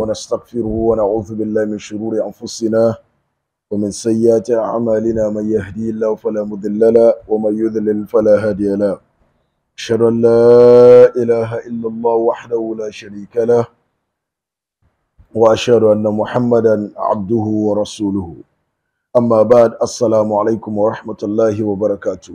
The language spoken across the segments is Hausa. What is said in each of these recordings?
ونستغفره ونعوذ بالله من شرور أنفسنا ومن سيئات أعمالنا من يهدي الله فلا مضل له ومن يضلل فلا هادي له أشهد أن لا إله إلا الله وحده لا شريك له وأشهد أن محمدا عبده ورسوله أما بعد السلام عليكم ورحمة الله وبركاته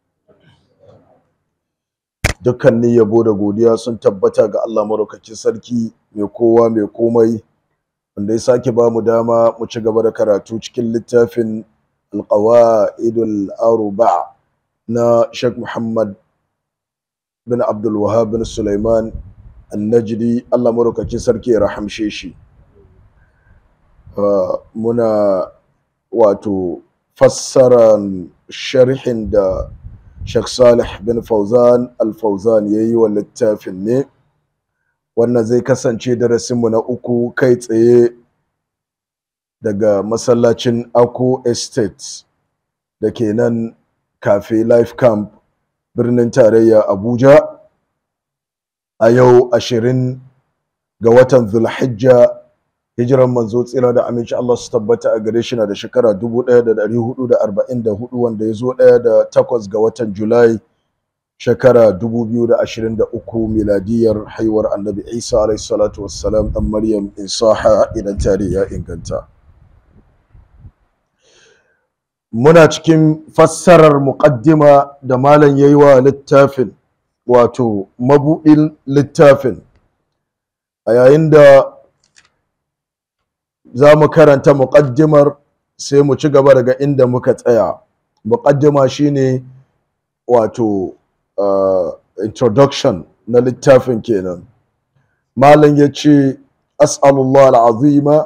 dukkanin yabo da godiya sun tabbata ga Allah maraukakin sarki mai kowa mai komai wanda ya sake ba mu dama mu ci gaba da karatu cikin littafin alqawaidul arba na Sheikh Muhammad bin Abdul Wahhab bin Sulaiman An-Najdi Allah maraukakin sarki ya rahamshe shi muna wato fassaran sharhin da Sheikh Salih bin Fauzan Al-Fauzan ya yi wa littafin ne wannan zai kasance darasinmu na uku kai tsaye daga masallacin Ako Estate da ke nan Cafe Life Camp birnin tarayya Abuja a yau ashirin ga watan Zulhijja hijiran manzo tsira da aminci Allah su tabbata a gare shi na da shekara 1444 wanda ya zo ɗaya da takwas ga watan Julai shekara 2023 miladiyar haihuwar annabi Isa alaihi salatu wassalam dan Maryam Isaha idan tare ya inganta. Muna cikin fassarar muƙaddima da malam yayi wa littafin wato mabuɗin littafin a yayin da za mu karanta muƙaddimar sai mu ci gaba daga inda muka tsaya muƙaddima shine wato uh, introduction na littafin kenan malam ya ce as'alullah al'azima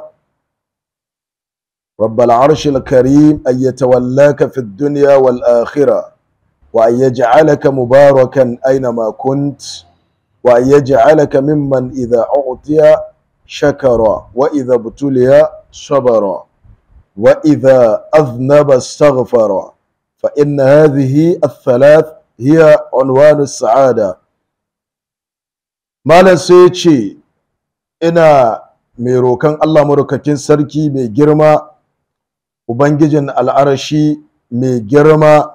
رب العرش الكريم أن يتولاك في الدنيا والآخرة وأن يجعلك مباركا أينما كنت وأن يجعلك ممن إذا أعطي شكر وإذا ابتلي صبر وإذا أذنب استغفر فإن هذه الثلاث هي عنوان السعادة ما نسيتشي إنا ميروكان الله مرككين سركي مي جرما وبنججن العرشي مي جرما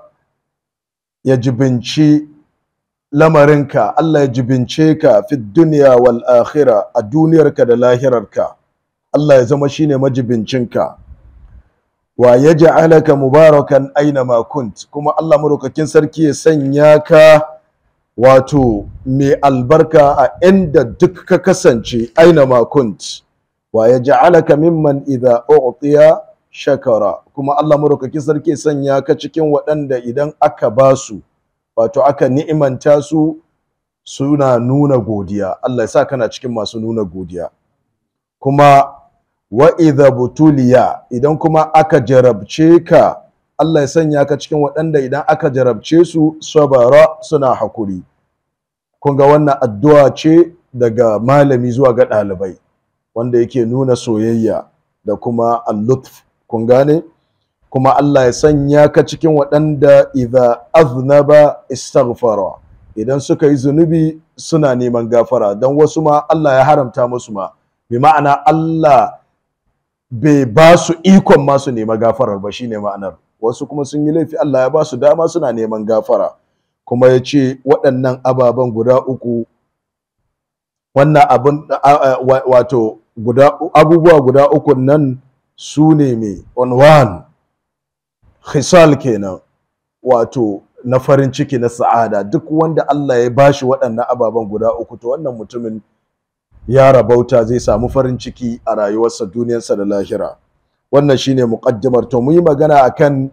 يجبنشي lamarinka Allah ya jibince ka fi duniya wal akhira a duniyarka da lahirarka Allah ya zama shine majibincinka wa yaj'alaka mubarakan aina ma kunt kuma Allah madaukakin sarki ya sanya ka wato mai albarka a inda duk ka kasance aina ma kunt wa yaj'alaka mimman idza u'tiya shakara kuma Allah madaukakin sarki ya sanya ka cikin waɗanda idan aka basu wato aka ni'imanta su suna nuna godiya Allah ya sa kana cikin masu nuna godiya kuma wa idha butuliya idan kuma aka jarabce ka Allah ya sanya ka cikin waɗanda idan aka jarabce su sabara suna hakuri kun ga wannan addu'a ce daga malami zuwa ga ɗalibai wanda yake nuna soyayya da kuma al-lutf kun gane kuma Allah ya sanya ka cikin waɗanda idza aznaba istaghfara idan suka yi zunubi suna neman gafara don wasu ma Allah ya haramta musu ma bi ma'ana Allah bai ba su ikon ma su nema gafarar ba shine ma'anar wasu kuma sun yi laifi Allah ya ba su dama suna neman gafara kuma ya ce waɗannan ababen guda uku wannan abin wato abubuwa guda uku nan su ne mai on one khisal kenan wato na farin ciki na sa'ada duk wanda Allah ya bashi waɗannan ababen guda uku to wannan mutumin ya rabauta zai samu farin ciki a rayuwarsa duniyarsa da lahira wannan shine muqaddimar to mu yi magana akan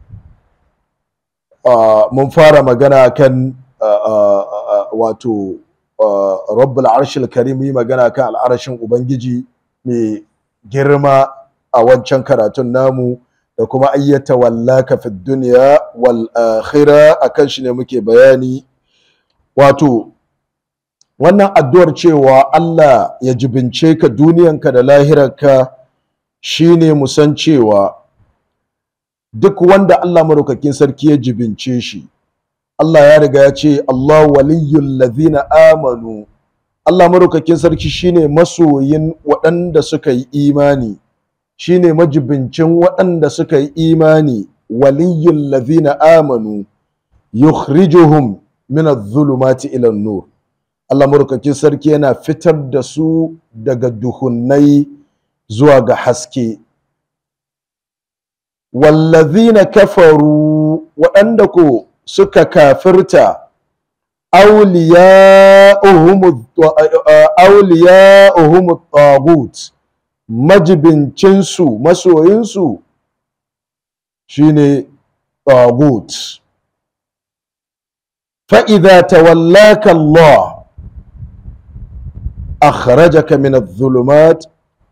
uh, mun fara magana akan uh, uh, wato rabbul arshil karim yi magana kan al'arashin ubangiji mai girma a wancan karatun namu da kuma ayyata wallaka fi duniya wal akhira akan shi ne muke bayani wato wannan addu'ar cewa Allah ya jibince ka duniyanka da lahirarka shine mu san cewa duk wanda Allah maraukakin sarki ya jibince shi Allah ya riga ya ce Allah waliyyul ladhina amanu Allah maraukakin sarki shine masoyin waɗanda suka yi imani shine majibincin waɗanda suka yi imani waliyyul ladhina amanu yukhrijuhum min adh-dhulumati ila an-nur Allah maraukakin sarki yana fitar da su daga duhunnai zuwa ga haske wallazina kafaru waɗanda ko suka kafirta awliya'uhum tagut majibincinsu masoyinsu shine tagut fa'iza tawallaka Allah أخرجك من الظلمات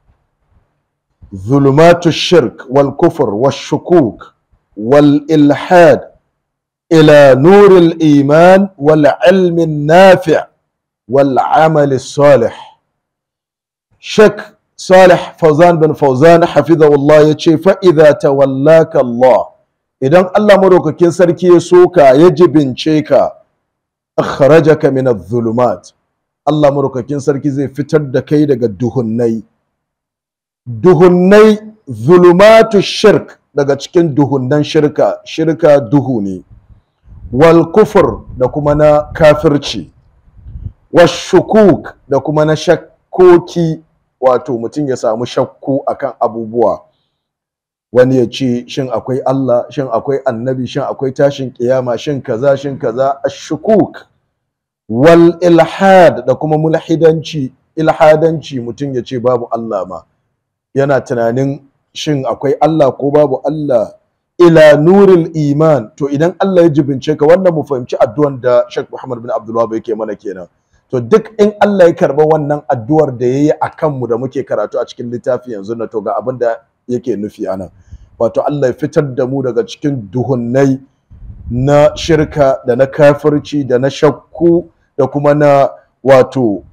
ظلمات الشرك والكفر والشكوك والإلحاد إلى نور الإيمان والعلم النافع والعمل الصالح شك صالح فوزان بن فوزان حفظه الله يتشي فإذا تولاك الله إذن الله مروك كنسر كي سوكا يجب شيكا أخرجك من الظلمات Allah maraukakin sarki zai fitar da kai daga duhunnai duhunnai zulumatu shirk daga cikin duhunnan shirka shirka duhu ne wal kufur da kuma na kafirci washukuk da kuma na shakkoki wato mutum ya samu shakku akan abubuwa wani ya ce shin akwai Allah shin akwai annabi shin akwai tashin kiyama shin kaza shin kaza ashukuk wal ilhad da kuma mulhidanci ilhadanci mutum ya ce babu Allah ma yana tunanin shin akwai Allah ko babu Allah ila nuril iman to idan Allah ya jibince ka wannan mu fahimci addu'an da Sheikh Muhammad bin Abdul Wahab yake mana kenan to duk in Allah ya karba wannan addu'ar da yayi akan mu da muke karatu a cikin littafi yanzu na to ga abin da yake nufi anan wato Allah ya fitar da mu daga cikin duhunnai na shirka da na kafirci da na shakku da kuma na wato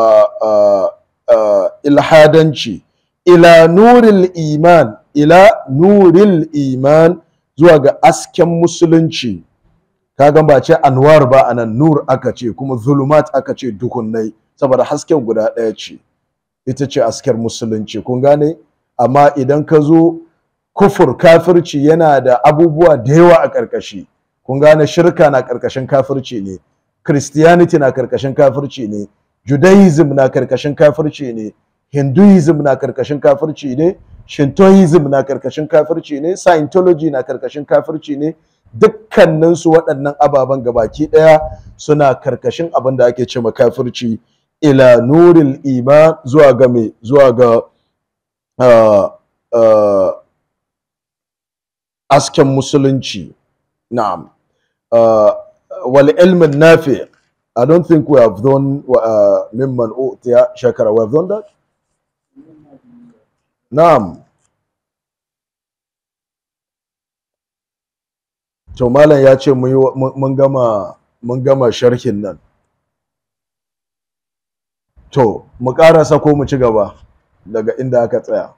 ilhadanci ila nuril iman ila nuril iman zuwa ga asken musulunci kaga ba ce anwar ba anan nur aka ce kuma zulumat aka ce duhunnai saboda hasken guda ɗaya ce ita ce asken musulunci kun gane amma idan ka zo kufur kafirci yana da abubuwa da yawa a ƙarƙashi kun gane shirka na ƙarƙashin kafirci ne christianity na ƙarƙashin kafirci ne judaism na ƙarƙashin kafirci ne hinduism na ƙarƙashin kafirci ne shintoism na ƙarƙashin kafirci ne scientology na ƙarƙashin kafirci ne dukkaninsu waɗannan ababen gabaki ɗaya suna ƙarƙashin abin da ake ce kafirci ila nuril iman zuwa ga me zuwa ga uh, uh, asken musulunci na'am uh, wal ilmin nafi I don't think we have done uh, mimman utiya shakara we have done that na'am to malam ya ce mun gama mun gama sharhin nan to mu karasa ko mu ci gaba daga inda aka tsaya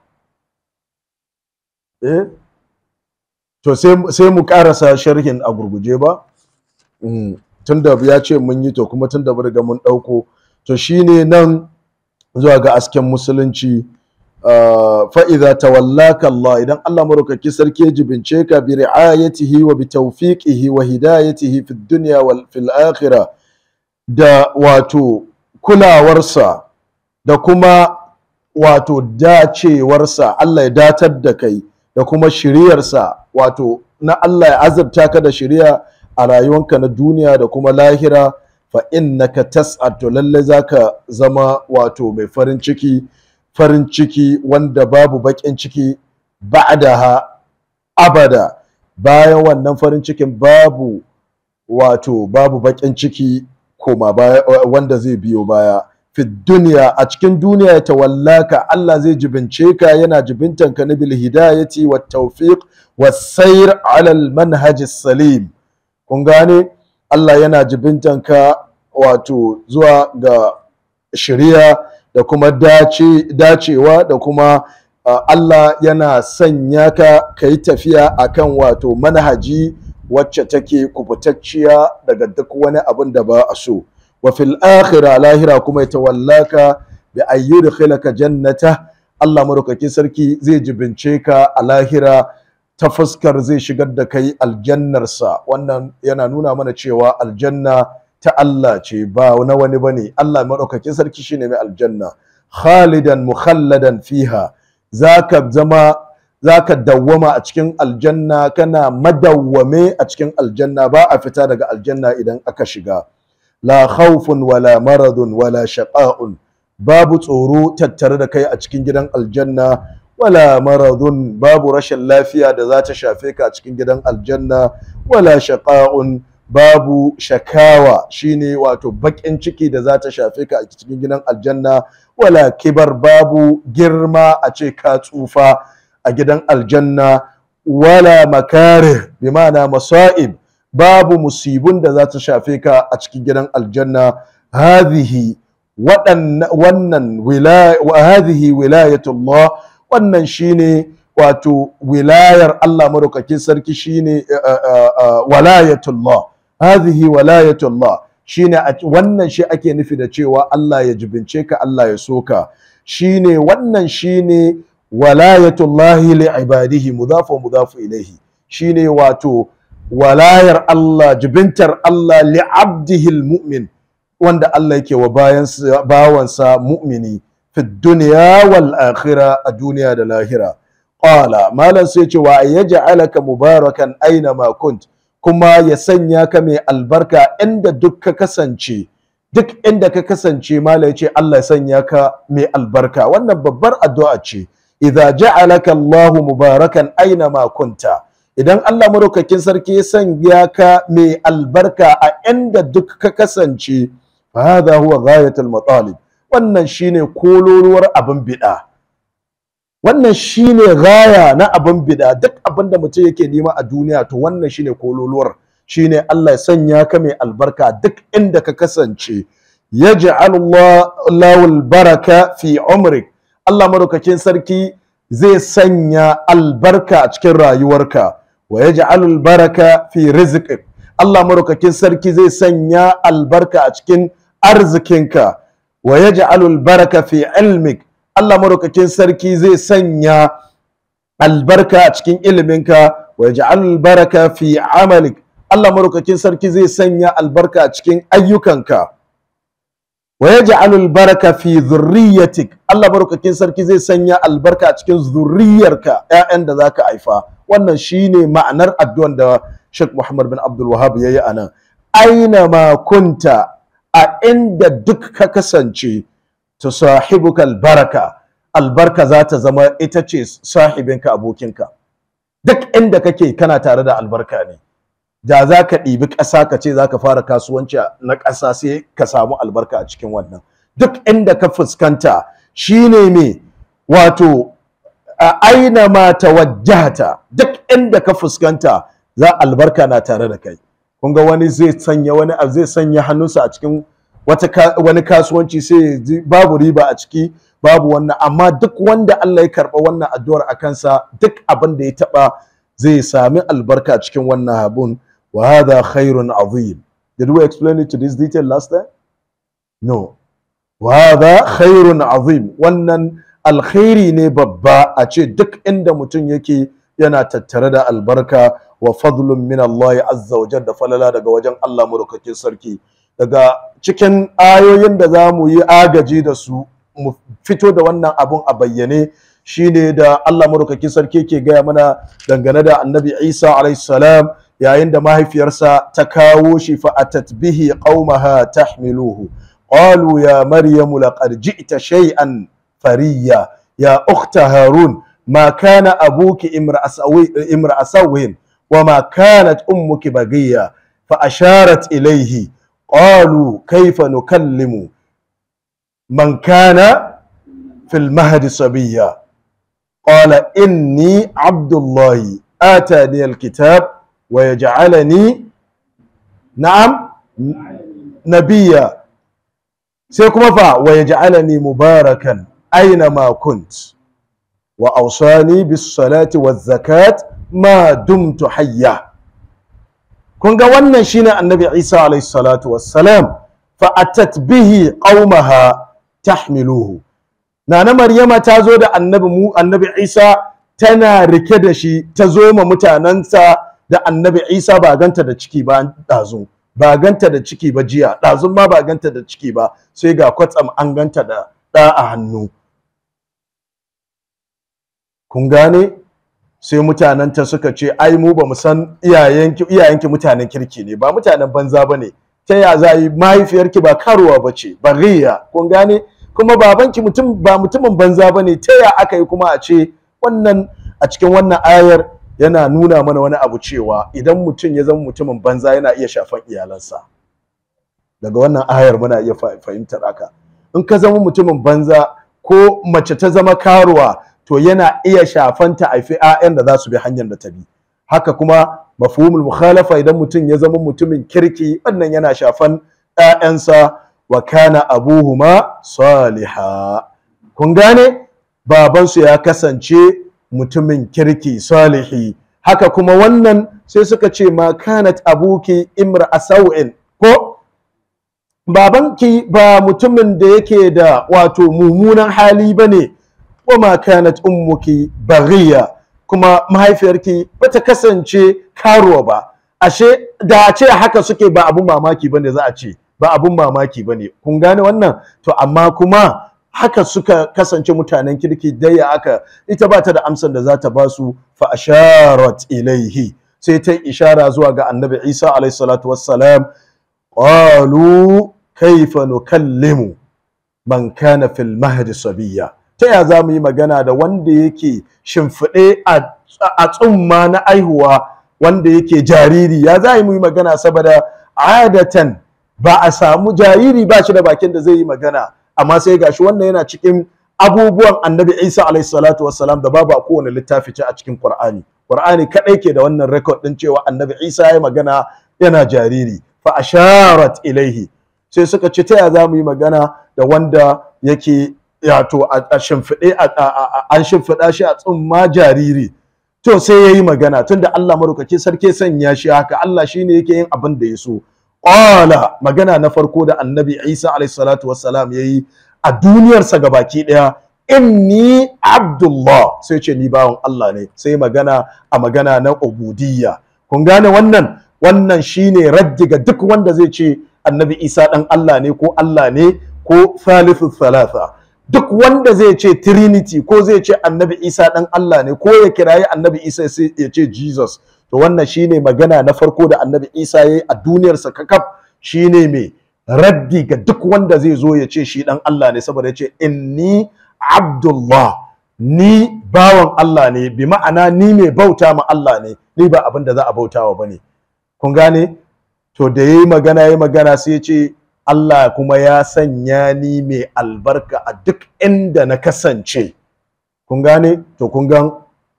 eh to sai mu karasa sharhin a gurguje ba tunda ya ce mun yi to kuma tunda mun riga mun ɗauko to shine nan zuwa ga asken musulunci fa'iza tawallaka Allah idan Allah maraukaki sarki ya jibince ka bi ri'ayatihi wa bi tawfiqihi wa hidayatihi fi dunya wal fil akhirah da wato kulawarsa da kuma wato dacewarsa Allah ya datar da kai da kuma shiriyarsa wato na Allah ya azabta ka da shiriya a rayuwanka na duniya da kuma lahira fa innaka tas'ad to lalle zaka zama wato mai farin ciki farin ciki wanda babu baƙin ciki ba'daha abada bayan wannan farin cikin babu wato babu baƙin ciki koma baya wanda zai biyo baya fi duniya a cikin duniya ya tawallaka Allah zai jibince ka yana jibintan ka na bil hidayati wat tawfiq was sayr ala al manhaj salim kun gane Allah yana jibintan ka wato zuwa ga shari'a da kuma dace dacewa da kuma uh, Allah yana sanya ka ka yi tafiya akan wato manhaji wacce take kubutacciya daga duk wani abin da ba a so wa fil akhirah lahira kuma ya tawallaka bi ayyudkhilaka jannata Allah madaukakin sarki zai jibince ka a lahira ta fuskar zai shigar da kai aljannarsa wannan yana nuna mana cewa aljanna ta Allah ce ba na wani bane Allah madaukakin sarki shine mai aljanna khalidan mukhalladan fiha zaka zama zaka dawwama a cikin aljanna kana madawwame a cikin aljanna ba a fita daga aljanna idan aka shiga la khawfun wala maradun wala shaqa'un babu tsoro tattare da kai a cikin gidan aljanna wala maradun babu rashin lafiya da za ta shafe ka a cikin gidan aljanna wala shaqa'un babu shakawa shine wato baƙin ciki da za ta shafe ka a cikin gidan aljanna wala kibar babu girma a ce ka tsufa a gidan aljanna wala makare bi ma'ana masa'ib babu musibun da za ta shafe ka a cikin gidan aljanna hadhihi wannan hadhihi wilayatullah wannan shine wato wilayar Allah madaukakin sarki shine walayatullah hadhihi walayatullah shine wannan shi ake nufi da cewa Allah ya jibince ka Allah ya soka shine wannan shine walayatullahi li ibadihi mudafu mudafu ilaihi shine wato walayar Allah jibintar Allah li abdihil mu'min wanda Allah yake wa bawansa mu'mini fi duniya wal akhira a duniya da lahira qala malam sai ce wa yaj'alaka mubarakan aina ma kunt kuma ya sanya ka mai albarka inda duk ka kasance duk inda ka kasance malam ya ce Allah ya sanya ka mai albarka wannan babbar addu'a ce idza ja'alaka Allahu mubarakan aina ma kunta idan Allah madaukakin sarki ya sanya ka mai albarka a inda duk ka kasance fa hadha huwa ghayatul matalib wannan shine kololuwar abin bid'a wannan shine gaya na abin bid'a duk abin da mutum yake nema a duniya to wannan shine kololuwar shine Allah ya sanya ka mai albarka duk inda ka kasance yaj'al Allahu baraka fi umrik Allah madaukakin sarki zai sanya albarka a cikin rayuwarka wa yaj'al baraka fi rizqik Allah madaukakin sarki zai sanya albarka a cikin arzikinka wa yaj'al baraka fi ilmik Allah madaukakin sarki zai sanya albarka a cikin iliminka wa yaj'al baraka fi amalik Allah madaukakin sarki zai sanya albarka a cikin ayyukanka wa yaj'al baraka fi dhurriyyatik Allah madaukakin sarki zai sanya albarka a cikin zurriyarka ƴaƴan da zaka haifa wannan shine ma'anar addu'an da Sheikh Muhammad bin Abdul Wahhab yayi anan aina ma kunta a inda duk ka kasance tusahibuka albaraka albarka za ta zama ita ce sahibinka abokinka duk inda kake kana tare da albarka ne da za ka ɗibi ƙasa ka ce za ka fara kasuwanci na ƙasa sai ka samu albarka a cikin wannan duk inda ka fuskanta shine me wato a aina ma tawajjahta duk inda ka fuskanta za albarka na tare da kai kun ga wani zai sanya wani zai sanya hannunsa a cikin wata wani kasuwanci sai babu riba a ciki babu wannan amma duk wanda Allah ya karɓa wannan addu'ar a kansa duk abin da ya taɓa zai sami albarka a cikin wannan abun wa hadha khairun azim did we explain it to this detail last time no wa hadha khairun azim wannan alkhairi ne babba a ce duk inda mutum yake yana tattare da albarka wa fadlun min Allah azza wa da falala daga wajen Allah madaukakin sarki daga cikin ayoyin da za mu yi agaji da su mu fito da wannan abun a bayyane shine da Allah madaukakin sarki ke gaya mana dangane da annabi Isa alayhi salam yayin da mahaifiyarsa ta kawo shi fa atat bihi qaumaha tahmiluhu qalu ya maryamu laqad ji'ta shay'an fariya ya ukhta harun ma kana abuki imra asawin wa ma kanat ummuki bagiya fa asharat ilayhi qalu kayfa nukallimu man kana fil mahdi sabiya qala inni abdullahi atani alkitab wa yaj'alani na'am nabiyya sai kuma fa wa yaj'alani mubarakan aina ma kunt wa awsani bis salati waz zakat ma dumtu hayya kun ga wannan shine annabi Isa alayhi salatu wassalam fa atat bihi qaumaha tahmiluhu nana maryama ta zo da annabi mu annabi isa tana rike da shi ta zo ma mutanensa da annabi isa ba ganta da ciki ba ɗazu ba ganta da ciki ba jiya ɗazun ma ba ganta da ciki ba sai ga kwatsam an ganta da ɗa a hannu kun gane sai mutanenta suka ce ai mu ba mu san iyayenki iyayenki mutanen kirki ne ba mutanen banza ba ne ta ya za yi mahaifiyarki ba karuwa ba ce ba riya kun gane kuma babanki mutum ba mutumin banza ba ne ta ya aka yi kuma a ce wannan a cikin wannan ayar yana nuna mana wani abu cewa idan mutum ya zama mutumin banza yana iya shafan iyalansa daga wannan ayar muna iya fahimtar haka in ka zama mutumin banza ko mace ta zama karuwa to yana iya shafan ta haifi 'ya'yan da za su bi hanyar da ta bi haka kuma mafhumul mukhalafa idan mutum ya zama mutumin kirki wannan yana shafan 'ya'yansa wa kana abuhuma saliha kun gane babansu ya kasance mutumin kirki salihi haka kuma wannan sai suka ce ma kanat abuki imra asawin ko babanki ba mutumin da yake da wato mummunan hali bane wa ma kanat ummuki baghiya kuma mahaifiyarki bata kasance karuwa ba ashe da a ce haka suke ba abun mamaki bane za a ce ba abun mamaki bane kun gane wannan to amma kuma haka suka kasance mutanen kirki dai ya aka ita ba ta da amsar da za ta ba su fa asharat ilaihi sai ta ishara zuwa ga annabi Isa alaihi salatu wassalam qalu kaifa nukallimu man kana fil mahdi sabiyya ta ya za mu yi magana da wanda yake shimfiɗe a tsumma na aihuwa wanda yake jariri ya za mu yi magana saboda adatan ba a samu jariri ba shi da bakin da zai yi magana amma sai gashi wannan yana cikin abubuwan annabi isa alaihi salatu wassalam da babu a kowane littafi ce a cikin qur'ani qur'ani kadai ke da wannan record din cewa annabi isa ya magana yana jariri fa asharat ilaihi sai suka ce ta ya za mu yi magana da wanda yake yato a shimfiɗe an shimfiɗa shi a tsumma jariri to sai ya yi magana tunda Allah marukaci sarki sanya shi haka Allah shine yake yin abin da ya so qala magana na farko da annabi Isa alayhi salatu wassalam yayi a duniyarsa gabaki daya inni abdullah sai ce ni bawan Allah ne sai magana a magana na ubudiyya kun gane wannan wannan shine raddi ga duk wanda zai ce annabi Isa dan Allah ne ko Allah ne ko thalithu thalatha duk wanda zai ce trinity ko zai ce annabi isa dan Allah ne ko ya kirayi annabi isa sai ya ce jesus to wannan shine magana na farko da annabi isa ya yi a duniyarsa kakaf shine mai raddi ga duk wanda zai zo ya ce shi dan Allah ne saboda ya ce inni abdullah ni bawan Allah ne bi ma'ana ni mai bauta ma Allah ne ni ba abin da za a bautawa bane kun gane to da yayi magana yayi magana sai ya ce Allah kuma ya sanya ni mai albarka a duk inda na kasance kun gane to kun gan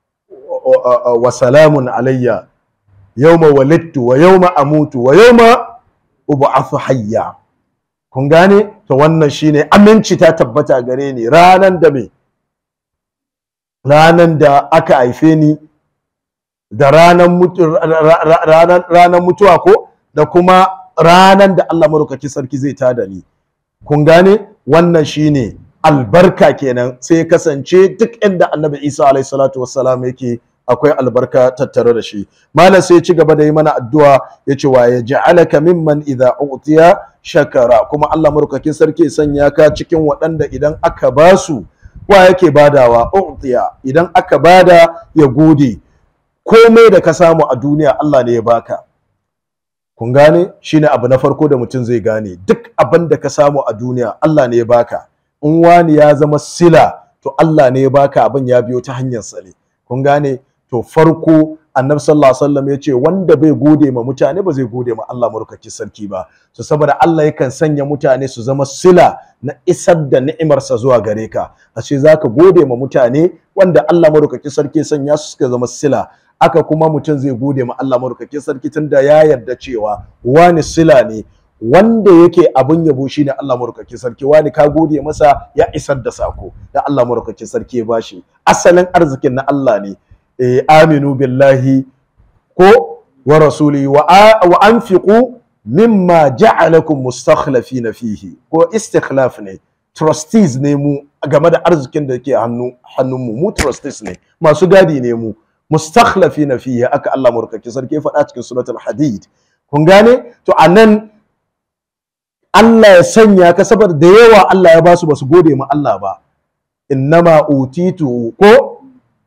wa salamun alayya yawma walittu wa yawma amutu wa yawma ub'athu hayya kun gane to wannan shine aminci ta tabbata gare ni ranan da me ranan da aka haife ni da ranan ranan mutuwa ko da kuma ranan da Allah marukaki sarki zai tada ni kun gane wannan shine albarka kenan sai ya kasance duk inda annabi Isa alaihi salatu wassalam yake akwai albarka tattare da shi malam sai ya ci gaba da yi mana addu'a ya ce wa ya ja'alaka mimman idza utiya shakara kuma Allah marukakin sarki sanya ka cikin waɗanda idan aka basu wa yake badawa utiya idan aka bada ya gode komai da ka samu a duniya Allah ne ya baka kun gane shine abu na farko da mutum zai gane duk abin da ka samu a duniya Allah ne ya baka in wani ya zama sila to Allah ne ya baka abin ya biyo ta hanyar sa ne kun gane to farko annabi sallallahu alaihi wasallam ya ce wanda bai gode ma mutane ba zai gode ma Allah marukaki sarki ba so saboda Allah yakan sanya mutane su zama sila na isar da ni'imarsa zuwa gare ka ashe zaka gode ma mutane wanda Allah marukaki sarki sanya su suka zama sila aka kuma mutum zai gode ma Allah marukaki sarki tunda ya yarda cewa wani sila ne wanda yake abin yabo shine Allah marukaki sarki wani ka gode masa ya isar da sako da Allah marukaki sarki ya bashi asalin arzikin na Allah ne eh, aminu billahi ko wa rasuli wa, wa anfiqu mimma ja'alakum mustakhlafina fihi ko istikhlaf ne trustees ne mu game da arzikin da ke hannu hannunmu mu trustees ne masu gadi ne mu mustakhlafina fihi aka Allah murkaki sarki faɗa cikin suratul hadid kun gane to anan Allah ya sanya ka saboda da yawa Allah ya basu basu gode ma Allah ba innama utitu ko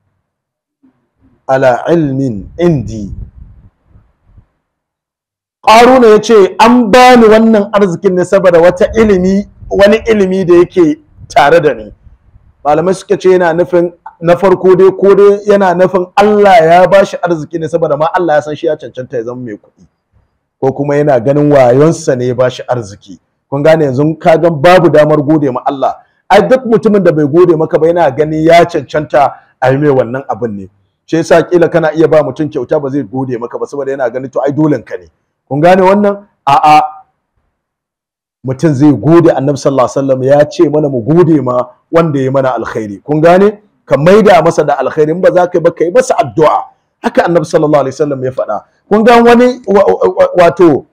ala ilmin indi Ƙaruna ya ce an bani wannan arzikin ne saboda wata ilimi wani ilimi da yake tare da ni malamai suka ce yana nufin na farko dai ko dai yana nufin Allah ya bashi arziki ne saboda ma Allah ya san shi ya cancanta ya zama mai kuɗi ko kuma yana ganin wayonsa ne ya bashi arziki kun gane yanzu ka gan babu damar gode ma Allah ai duk mutumin da bai gode maka ba yana ganin ya cancanta a yi mai wannan abin ne shi yasa kila kana iya ba mutum kyauta ba zai gode maka ba saboda yana ganin to ai dolen ka ne kun gane wannan a'a mutum zai gode annabi sallallahu alaihi wasallam ya ce mana mu gode ma wanda ya mana alkhairi kun gane ka maida masa da alkhairi in ba za ka yi ba ka yi masa addu'a haka annabi sallallahu alaihi wasallam ya faɗa kun ga wani wato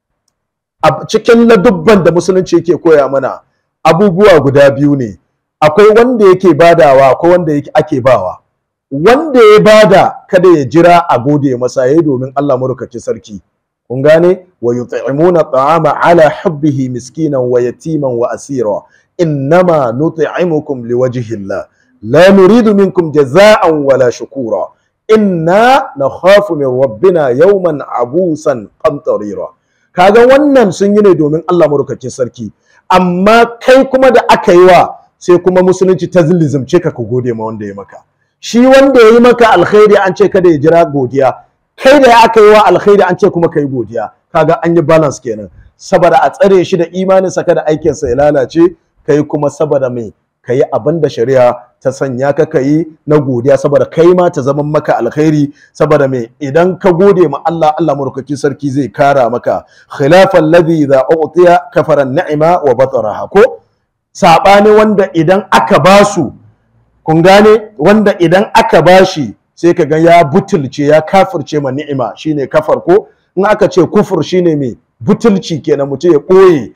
a cikin ladubban da musulunci yake koya mana abubuwa guda biyu ne akwai wanda yake badawa akwai wanda yake ake bawa wanda ya bada kada ya jira a gode masa yayi domin Allah murkaci sarki kun gane wa yut'imuna ta'ama ala hubbihi miskinan wa yatiman wa asira innama nut'imukum liwajhillah la nuridu minkum jaza'an wala shukura inna nakhafu min rabbina yawman abusan qamtarira kaga wannan sun yi ne domin Allah madaukakin sarki amma kai kuma da aka yi wa sai kuma musulunci ta zilizimce ka ku gode ma wanda ya maka shi wanda ya yi maka alkhairi an ce kada ya jira godiya kai da aka yi wa alkhairi an ce kuma kai godiya kaga an yi balance kenan saboda a tsare shi da imaninsa kada aikinsa ya lalace kai kuma saboda mai ka yi abin da shari'a ta sanya ka ka yi na godiya saboda kai ma ta zama maka alkhairi saboda mai idan ka gode ma Allah Allah murkaki sarki zai kara maka khilafan ladhi idza u'tiya kafara ni'ma wa bataraha ko sabani wanda idan aka basu kun gane wanda idan aka bashi sai ka ga ya butulce ya kafirce ma ni'ima shine kafar ko in aka ce kufur shine mai butulci kenan mutum ya ɓoye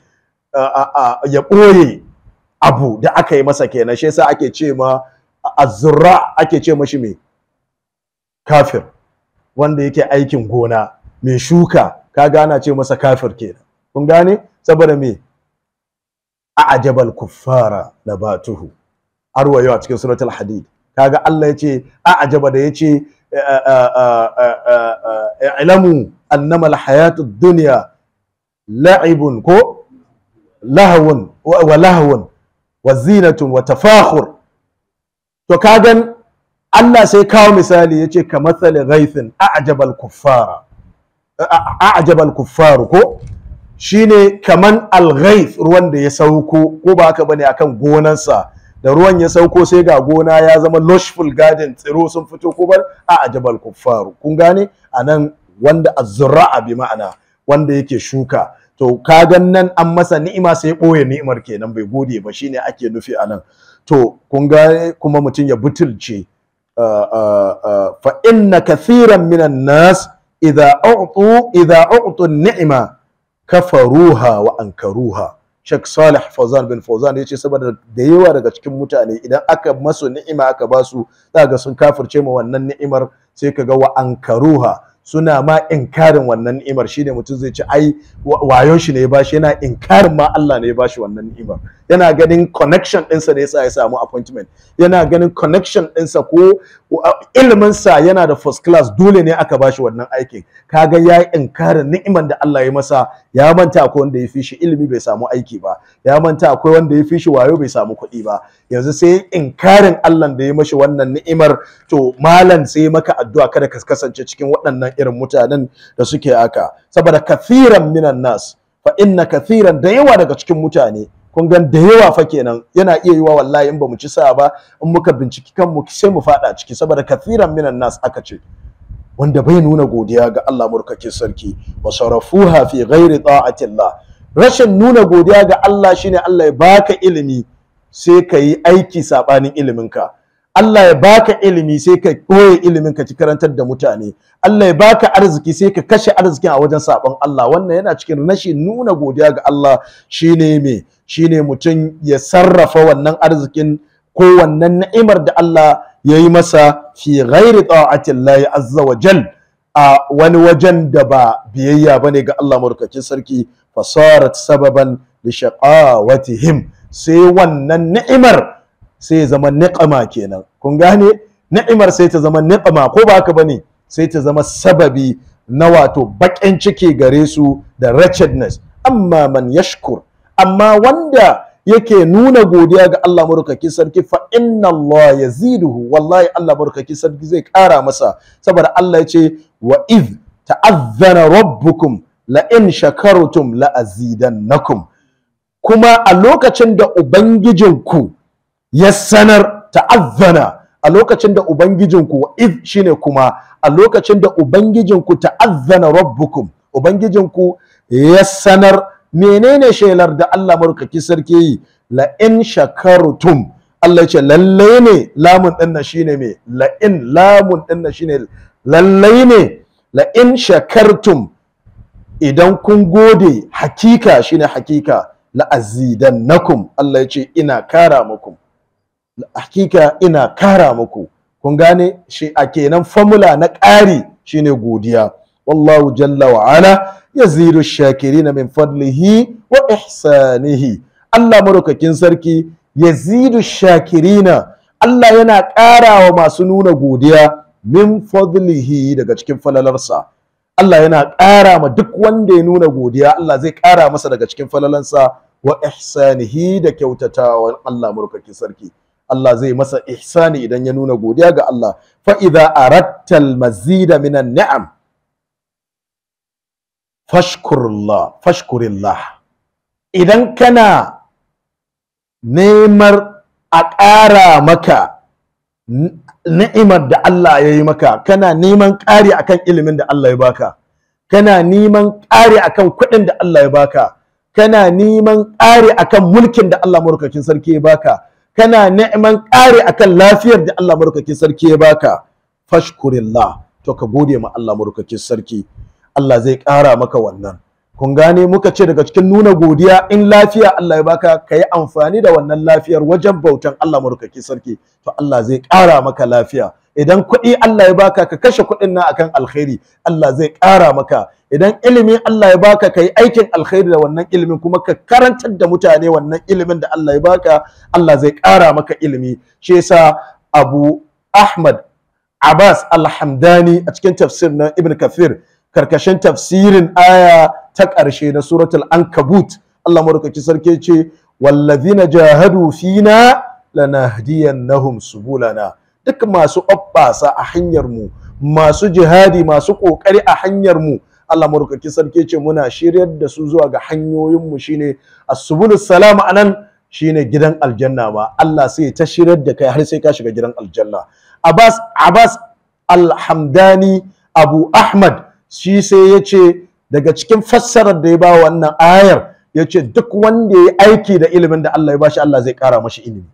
ya ɓoye abu da aka yi masa kenan shi yasa ake ce ma azzurra ake ce mashi mai kafir wanda yake aikin gona mai shuka ka gana ce masa kafir kenan kun gane saboda me a'jabal kuffara nabatuhu arwa yau a cikin suratul hadid kaga Allah yace a'jaba da yace ilamu annama alhayatu dunya la'ibun ko lahawun wa lahawun wa zinatun wa tafakhur to kagan Allah sai kawo misali yace ka mathali ghaithin a'jabal kuffara a'jabal kuffaru ko shine kaman al-ghaith ruwan da ya sauko ko ba haka bane akan gonarsa da ruwan ya sauko sai ga gona ya zama lushful garden tsiro sun fito ko bar a'jabal kuffaru kun gane anan wanda azzurra'a bi ma'ana wanda yake shuka to kagan nan an masa ni'ima sai ɓoye ni'imar kenan bai gode ba shine ake nufi a nan to kun ga kuma mutum ya butulce fa inna kathiran minan nas idza u'tu idza u'tu ni'ima kafaruha wa ankaruha Sheikh Salih Fawzan bin Fawzan ya ce saboda da yawa daga cikin mutane idan aka masu ni'ima aka basu za ga sun kafirce ma wannan ni'imar sai ka ga wa ankaruha suna ma inkarin wannan ni'imar shine mutum zai ce ai wayon shi ne ya bashi yana inkarin ma Allah ne ya bashi wannan ni'imar yana ganin connection ɗinsa da yasa ya samu appointment yana ganin connection ɗinsa ko ilimin sa yana da first class dole ne aka bashi wannan aikin kaga ya yi inkarin ni'imar da Allah ya masa ya manta akwai wanda ya fi shi ilimi bai samu aiki ba ya manta akwai wanda ya fi shi wayo bai samu kuɗi ba yanzu sai inkarin Allah da ya mashi wannan ni'imar to malam sai maka addu'a kada ka kasance cikin waɗannan irin mutanen da suke haka saboda kathiran minan nas fa inna kathiran da yawa daga cikin mutane kun gan da yawa fa kenan yana iya yiwa wallahi in ba mu ci sa ba in muka binciki kanmu sai mu fada ciki saboda kathiran minan nas aka ce wanda bai nuna godiya ga Allah murkake sarki wa sarafuha fi ghairi ta'atillah rashin nuna godiya ga Allah shine Allah ya baka ilimi sai ka yi aiki sabanin iliminka Allah ya baka ilimi sai ka koye ilimin ka ci karantar da mutane Allah ya baka arziki sai ka kashe arzikin a wajen sabon Allah wannan yana cikin rashin nuna godiya ga Allah shine me shine mutum ya sarrafa wannan arzikin ko wannan ni'imar da Allah ya yi masa fi ghairi ta'atillahi azza wa jal a wani wajen da ba biyayya bane ga Allah madaukakin sarki fasarat sababan li shaqawatihim sai wannan ni'imar sai zama niqama kenan kun gane ni'imar sai ta zama niqama ko ba haka bane sai ta zama sababi na wato baƙin ciki gare su da wretchedness amma man yashkur amma wanda yake nuna godiya ga Allah murkaki sarki fa inna Allah yaziduhu wallahi Allah murkaki sarki zai ƙara masa saboda Allah ya ce wa iz ta'azzana rabbukum la in shakartum la azidannakum kuma a lokacin da ubangijinku ya sanar ta'azzana a lokacin da ubangijinku wa iz shine kuma a lokacin da ubangijinku ta'azzana rabbukum ubangijinku ya sanar menene shelar da Allah marukaki sarki yi la in shakartum Allah ce lallai ne lamun din nan shine me la in lamun din nan shine lallai ne la in shakartum idan kun gode hakika shine hakika la azidannakum Allah ya ce ina kara muku hakika ina kara muku kun gane shi a kenan formula na ƙari shine godiya wallahu jalla wa ala yazidu shakirina min fadlihi wa ihsanihi Allah madaukakin sarki yazidu shakirina Allah yana ƙara wa masu nuna godiya min fadlihi daga cikin falalarsa Allah yana ƙara ma duk wanda ya nuna godiya Allah zai ƙara masa daga cikin falalansa wa ihsanihi da kyautatawa Allah madaukakin sarki Allah zai masa ihsani idan ya nuna godiya ga Allah fa idza aratta al mazida minan ni'am fashkurullah fashkurillah idan kana nemar a ƙara maka ni'imar da Allah ya yi maka kana neman ƙari akan ilimin da Allah ya baka kana neman ƙari akan kuɗin da Allah ya baka kana neman ƙari akan mulkin da Allah murkakin sarki ya baka kana neman ƙari akan lafiyar da Allah murkakin sarki ya baka fashkurillah to ka gode ma Allah murkakin sarki Allah zai ƙara maka wannan kun gane muka ce daga cikin nuna godiya in lafiya Allah ya baka ka yi amfani da wannan lafiyar wajen bautan Allah murkaki sarki to Allah zai ƙara maka lafiya idan kuɗi Allah ya baka ka kashe kuɗin nan akan alkhairi Allah zai ƙara maka idan ilimi Allah ya baka ka yi aikin alkhairi da wannan ilimin kuma ka karantar da mutane wannan ilimin da Allah ya baka Allah zai ƙara maka ilimi shi yasa Abu Ahmad Abbas Al-Hamdani a cikin tafsir na Ibn Kathir karkashin tafsirin aya ta ƙarshe na suratul ankabut Allah madaukaki sarki ce wallazina jahadu fina lanahdiyannahum subulana duk masu ɓaɓɓasa a hanyar mu masu jihadi masu ƙoƙari a hanyar mu Allah madaukaki sarki ce muna shiryar da su zuwa ga hanyoyin mu shine as-subulus salam anan shine gidan aljanna ma Allah sai ta shiryar da kai har sai ka shiga gidan aljanna Abbas Abbas Al-Hamdani Abu Ahmad shi sai ya ce daga cikin fassarar da ya ba wannan ayar ya ce duk wanda ya yi aiki da ilimin da Allah ya bashi Allah zai kara mashi ilimi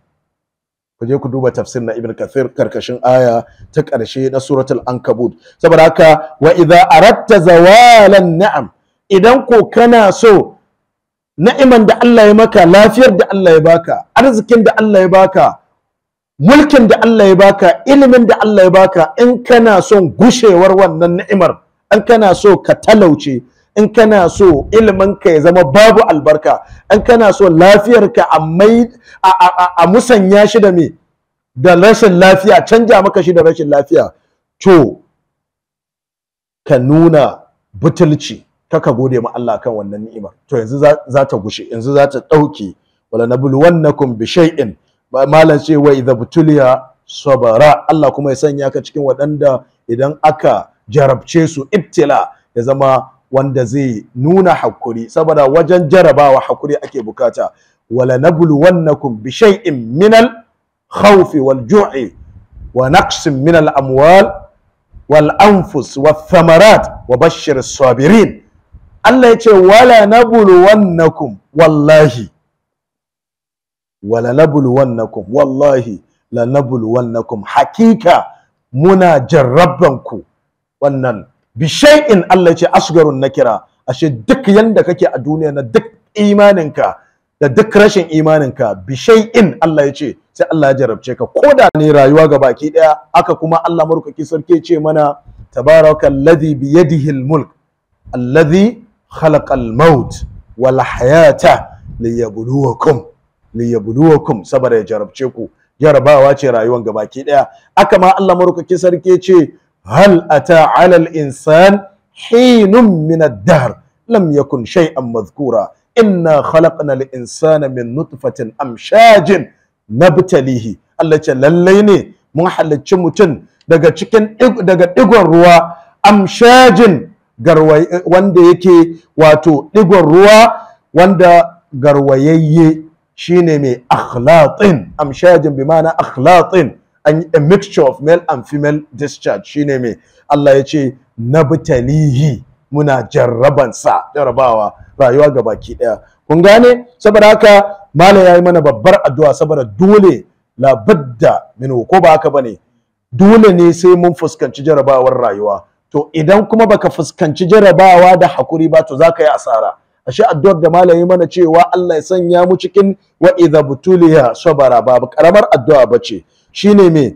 ku je ku duba tafsir na Ibn Kathir karkashin aya ta ƙarshe na suratul Ankabut saboda haka wa idza aratta zawalan na'am idan ko kana so na'iman da Allah ya maka lafiyar da Allah ya baka arzikin da Allah ya baka mulkin da Allah ya baka ilimin da Allah ya baka in kana son gushewar wannan ni'imar in kana so ka talauce in kana so iliminka ya zama babu albarka in kana so lafiyarka a mai a musanya shi da me da rashin lafiya canja maka shi da rashin lafiya to ka nuna butulci kaka gode ma Allah kan wannan ni'imar to yanzu za ta gushe yanzu za ta ɗauke wala nabluwannakum bi shay'in malam ce wa idza butuliya sabara Allah kuma ya sanya ka cikin waɗanda idan aka jarabce su ibtila ya zama wanda zai nuna hakuri saboda wajen jarabawa hakuri ake bukata wala nabluwannakum bi shay'in min al khawf wal ju'i wa naqsin min al amwal wal anfus wath thamarat wa bashshir sabirin Allah ya ce wala nabluwannakum wallahi wala nabluwannakum wallahi lanabluwannakum hakika muna jarrabanku wannan bishai'in Allah ya ce asgarun nakira ashe duk yanda kake a duniya na duk imaninka da duk rashin imaninka bishai'in Allah ya ce sai Allah ya jarabce ka ko da ne rayuwa ga baki daya aka kuma Allah marukaki sarki ce mana tabaraka alladhi bi yadihi almulk alladhi khalaqa almaut wal hayata liyabluwakum liyabluwakum saboda ya jarabce ku jarabawa ce rayuwan ga baki daya aka ma Allah marukaki sarki ce hal ata ala al-insan hinun min ad-dahr lam yakun shay'an madhkura inna khalaqna al-insana min nutfatin amshajin nabtalihi Allah ce lallai ne mun halicci mutum daga cikin daga digon ruwa amshajin garway wanda yake wato digon ruwa wanda garwayayye shine mai akhlaqin amshajin bi ma'ana akhlaqin a mixture of male and female discharge shine mai Allah ya ce nabtalihi muna jarrabansa jarrabawa rayuwa ga baki daya kun gane saboda haka malam yayi mana babbar addu'a saboda dole labadda min ko ba haka bane dole ne sai mun fuskanci jarrabawar rayuwa to idan kuma baka fuskanci jarrabawa da hakuri ba to zaka yi asara ashe addu'ar da malam yayi mana cewa Allah ya sanya mu cikin wa idza butuliya sabara babu karamar addu'a bace shine me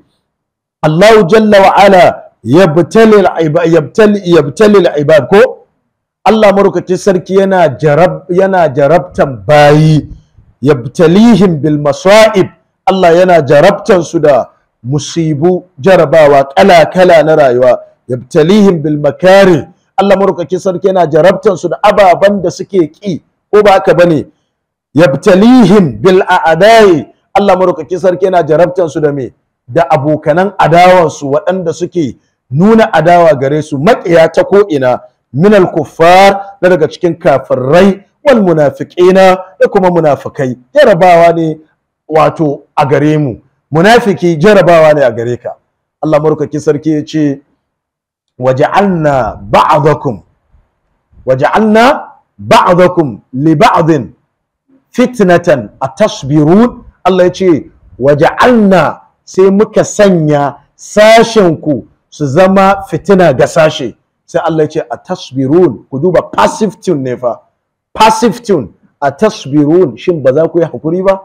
Allah jalla wa ala yabtali yabtali yabtali ibad ko Allah marukacin sarki yana jarab yana jarabtan bayi yabtalihim bil masa'ib Allah yana jarabtan su da musibu jarabawa kala kala na rayuwa yabtalihim bil makari Allah marukacin sarki yana jarabtan su da ababan da suke ki ko ba haka bane yabtalihim bil a'dai Allah marukacin sarki yana jarabtan su da me da abokanan adawansu waɗanda suke nuna adawa gare su maƙiya ta ko'ina minal kuffar na daga cikin kafirai wal munafiqina da kuma munafikai jarabawa ne wato a gare mu munafiki jarabawa ne a gare ka Allah marukaki sarki ya ce waja'alna ba'dakum waja'alna ba'dakum li ba'din fitnatan atasbirun Allah ya ce waja'alna sai muka sanya sashenku su zama fitina ga sashe sai Allah ya ce a tasbirun ku duba passive tune ne fa passive tune a tasbirun shin ba za ku yi hakuri ba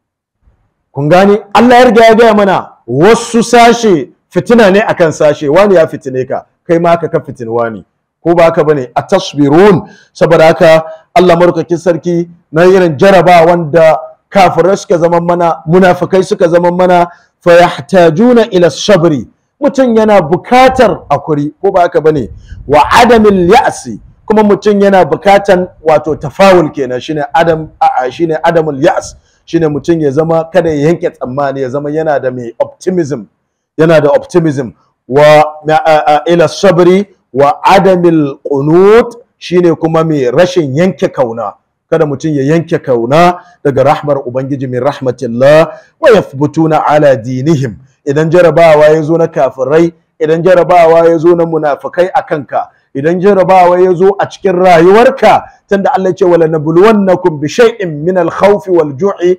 kun gane Allah ya riga ya gaya mana wasu sashe fitina ne akan sashe wani ya fitine ka kai ma haka ka fitin wani ko ba haka bane a tasbirun saboda haka Allah marukakin sarki na irin jaraba wanda kafirai suka zama mana munafikai suka zama mana fayahtajuna ila sabri mutum yana bukatar akuri ko ba haka bane wa adamil ya'si kuma mutum yana bukatan wato tafawul kenan shine adam a shine adamul ya's shine mutum ya zama kada ya yanke tsammani ya zama yana da mai optimism yana da optimism wa ila sabri wa adamil qunut shine kuma mai rashin yanke kauna kada mutum ya yanke kauna daga rahmar ubangiji min rahmatillah wa yathbutuna ala dinihim idan jarabawa ya zo na kafirai idan jarabawa ya zo na munafikai a kanka idan jarabawa ya zo a cikin rayuwarka tunda Allah ya ce wala nabluwannakum bi shay'in min al-khawfi wal ju'i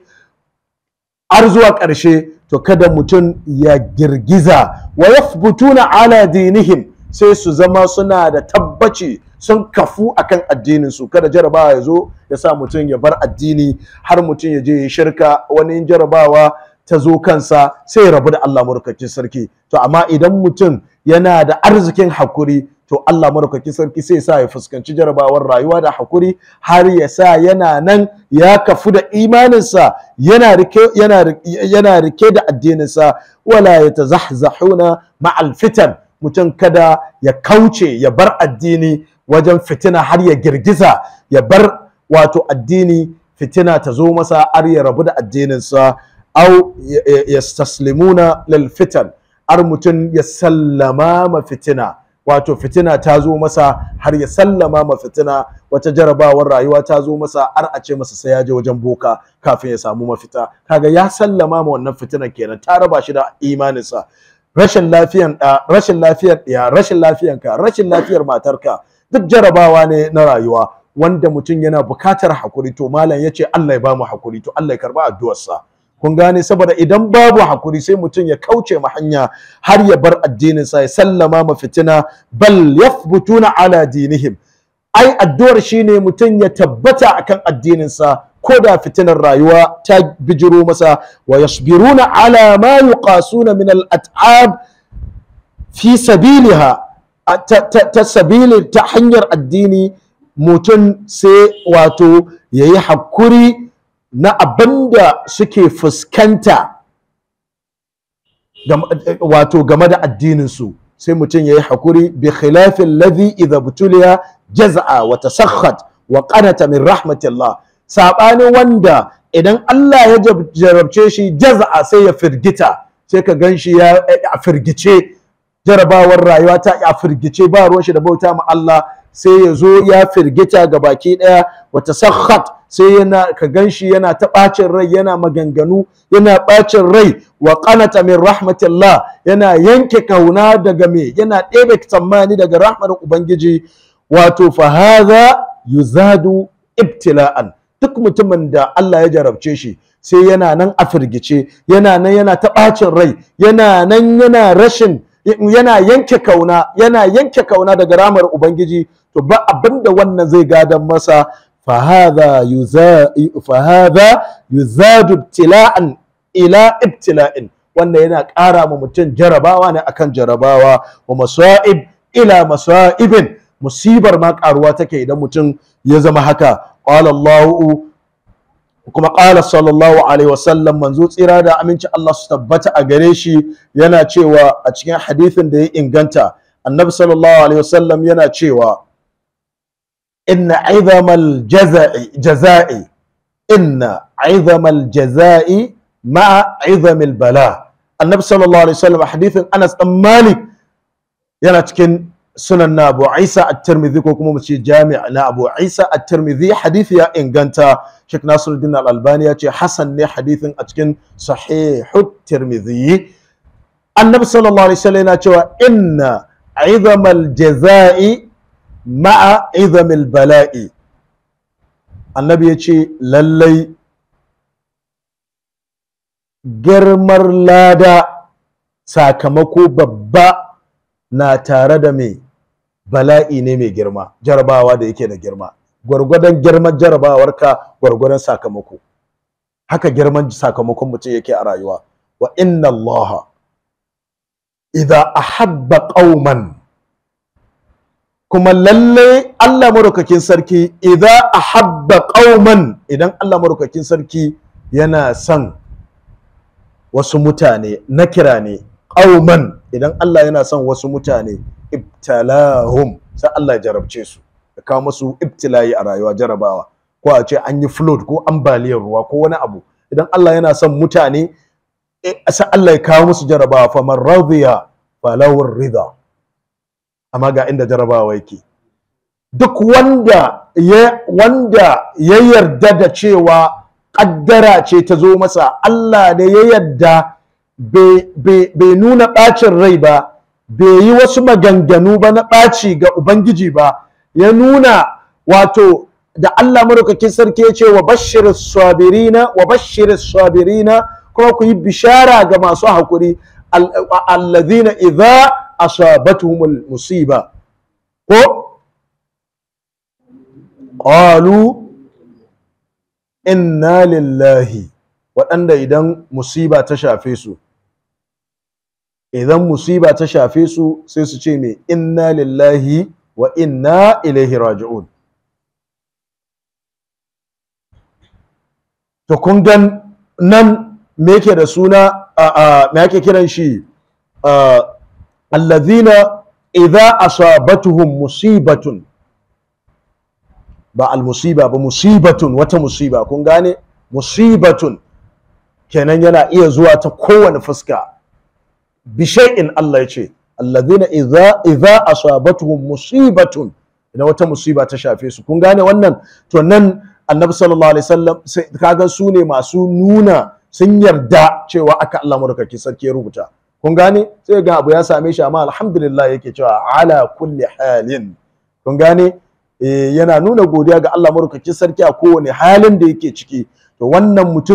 har zuwa ƙarshe to kada mutum ya girgiza wa yathbutuna ala dinihim sai su zama suna da tabbaci sun kafu akan addinin su kada jarabawa ya zo ya sa mutum ya bar addini har mutum ya je ya shirka wani jarabawa ta zo kansa sai ya rabu da Allah marukacin sarki to amma idan mutum yana da arzikin hakuri to Allah marukacin sarki sai sa ya fuskanci jarabawar rayuwa da hakuri har ya sa yana nan ya kafu da imaninsa yana rike yana yana rike da addininsa wala yatazahzahuna ma'al fitan mutum kada ya kauce ya bar addini wajen fitina har ya girgiza ya bar wato addini fitina ta zo masa har ya rabu da addininsa au yastaslimuna lil fitan har mutum ya sallama ma fitina wato fitina ta zo masa har ya sallama ma fitina wata jarabawar rayuwa ta zo masa har a ce masa sai ya je wajen boka kafin ya samu mafita kaga ya sallama ma wannan fitinan kenan ta raba shi da imaninsa rashin lafiyan da rashin lafiyar ɗaya rashin lafiyan ka rashin lafiyar matarka duk jarabawa ne na rayuwa wanda mutum yana bukatar hakuri to malam yace Allah ya bamu hakuri to Allah ya karba addu'arsa kun gane saboda idan babu hakuri sai mutum ya kauce ma hanya har ya bar addininsa ya sallama ma fitina bal yathbutuna ala dinihim ai addu'ar shine mutum ya tabbata akan addininsa ko da fitinar rayuwa ta bijiro masa wa yasbiruna ala ma yuqasuna min al at'ab fi sabiliha ta, ta, ta sabili ta hanyar addini mutum sai wato yayi hakuri na abinda suke fuskanta wato game da addininsu sai mutum ya yi hakuri bi khilafin ladhi idha butuliya jaza'a wa tasakhat wa qanata min rahmatillah sabanin wanda idan Allah ya jarabce shi jaza'a sai ya firgita sai ka ganshi ya a firgice jarabawar rayuwa ta a firgice ba ruwan shi da bauta ma Allah sai ya zo ya firgita ga baki daya wa tasakhat sai yana ka ganshi yana ta bacin rai yana maganganu yana bacin rai wa qanata min rahmatillah yana yanke kauna daga me yana ɗebe tsammani daga rahmar ubangiji wato fa hadha yuzadu ibtila'an duk mutumin da Allah ya jarabce shi sai yana nan a firgice yana nan yana ta bacin rai yana nan yana rashin yana yanke kauna yana yanke kauna daga ramar ubangiji to ba abinda wannan zai gadan masa فهذا يزاد فهذا يزاد ابتلاء الى ابتلاء wanda yana ƙara ma mutum jarabawa ne akan jarabawa wa masa'ib ila masa'ibin musibar ma ƙaruwa take idan mutum ya zama haka qala Allah kuma qala sallallahu alaihi wasallam manzo tsira da aminci Allah su tabbata a gare shi yana cewa a cikin hadithin da ya inganta annabi sallallahu alaihi wasallam yana cewa إن عظم الجزاء جزاء إن عظم الجزاء مع عظم البلاء النبي صلى الله عليه وسلم حديث أنس بن مالك yana cikin sunan na Abu Isa at-Tirmidhi ko kuma mu ce jami' na Abu Isa at-Tirmidhi hadisi ya inganta Sheikh Nasiruddin Al-Albani ya ce hasan ne hadisin a cikin Sahih at-Tirmidhi Annabi sallallahu alaihi wasallam yana cewa inna 'idhamal jazaa'i ma'a izamil bala'i annabi ya ce lallai girmar lada sakamako babba na tare da mai bala'i ne mai girma jarabawa da yake da girma gwargwadon girman jarabawarka gwargwadon sakamako haka girman sakamakon mutum yake a rayuwa wa inna allaha idza ahabba qauman kuma lalle Allah maraukakin sarki idan ahabba qauman idan Allah maraukakin sarki yana son wasu mutane na kira ne qauman idan Allah yana son wasu mutane ibtalahum sai Allah ya jarabce su ya kawo musu ibtilayi a rayuwa jarabawa ko a ce an yi flood ko ambaliyar ruwa ko wani abu idan Allah yana son mutane sai Allah ya kawo musu jarabawa fa man radiya falawur rida amma ga inda jarabawa yake duk wanda ya wanda ya yarda da cewa kaddara ce ta zo masa Allah ne ya yarda bai nuna ɓacin rai ba bai yi wasu maganganu ba na ɓaci ga Ubangiji ba ya nuna wato da Allah maraukakin sarki ya ce wa bashir sabirina wa bashir sabirina kuma ku yi bishara ga masu haƙuri allazina idza asabatuhumul musiba ko qalu inna lillahi waɗanda idan musiba ta shafe su idan musiba ta shafe su sai su ce me inna lillahi wa inna ilaihi raji'un to kun gan nan me yake da suna me yake kiran shi allazina idza asabatuhum musibatun ba almusiba ba musibatun wata musiba kun gane musibatun kenan yana iya zuwa ta kowane fuska bishai'in Allah ya ce allazina idza idza asabatuhum musibatun idan wata musiba ta shafe su kun gane wannan to nan annabi sallallahu alaihi wasallam kaga su ne masu nuna sun yarda cewa aka Allah madaukaki sarki ya rubuta kun gane sai ga abu ya same shi amma alhamdulillah yake cewa ala kulli halin kun gane yana nuna godiya ga Allah madaukaki sarki a kowane halin da yake ciki to wannan mutumin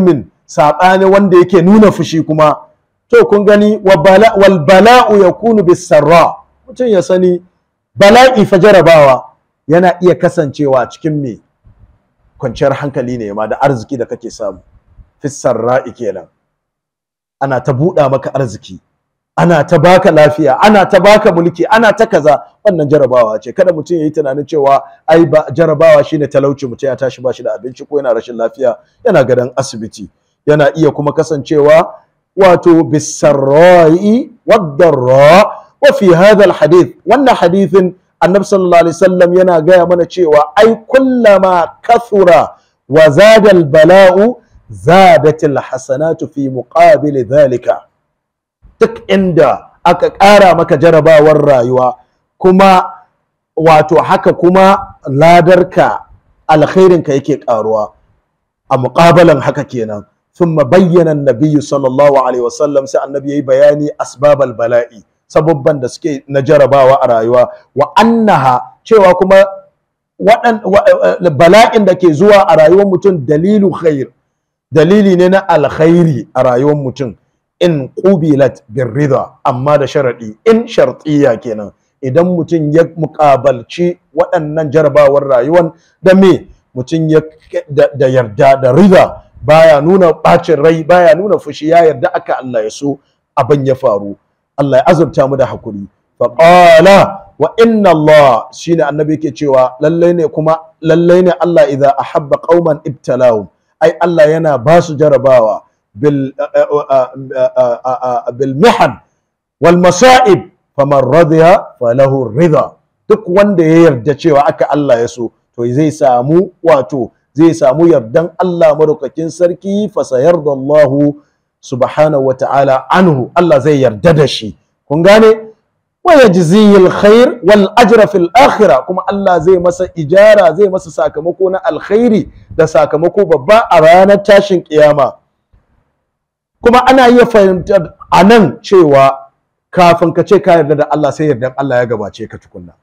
saɓani wanda yake nuna fushi kuma to kun gani wal bala'u yakunu bis sarra mutum ya sani bala'i fa jarabawa yana iya kasancewa cikin me kwanciyar hankali ne ma da arziki da kake samu fis sarra'i kenan ana ta buɗa maka arziki ana ta baka lafiya ana ta baka mulki ana ta kaza wannan jarabawa ce kada mutum ya yi tunanin cewa ai ba jarabawa shine talauci mutum ya tashi ba shi da abinci ko yana rashin lafiya yana gadon asibiti yana iya kuma kasancewa wato bisarra'i waddarra wa fi hadha alhadith wannan hadithin annabi sallallahu alaihi wasallam yana gaya mana cewa ai kullama kathura wa zada albala'u zadat alhasanatu fi muqabil dhalika duk inda aka ƙara maka jarabawar rayuwa kuma wato haka kuma ladarka alkhairinka yake ƙaruwa a muƙabalan haka kenan ثم بين النبي صلى الله عليه وسلم sai annabi yayi bayani asbabal bala'i sababban da suke na jarabawa a rayuwa wa annaha cewa kuma waɗan bala'in da ke zuwa a rayuwar mutum dalilu khair dalili ne na alkhairi a rayuwar mutum in qubilat birrida amma da sharadi in shartiya kenan idan mutum ya muƙabalci waɗannan jarabawar rayuwar da me mutum ya da yarda da rida baya nuna bacin rai baya nuna fushi ya yarda aka Allah ya so abin ya faru Allah ya azurta mu da hakuri fa qala wa inna Allah shine annabi yake cewa lalle ne kuma lalle ne Allah idza ahabba qauman ibtalahum ai Allah yana ba su jarabawa bil bil mihan wal masa'ib faman radiya falahu ridha duk wanda ya yarda cewa aka Allah ya so to zai samu wato zai samu yardan Allah madaukakin sarki fasayarda Allahu subhanahu wa ta'ala anhu Allah zai yarda da shi kun gane wa yajzihi alkhair wal ajra fil akhirah kuma Allah zai masa ijara zai masa sakamako na alkhairi da sakamako babba a ranar tashin kiyama kuma ana iya fahimtar a nan cewa kafin ka ce ka yarda da Allah sai yardan Allah ya gabace ka tukunna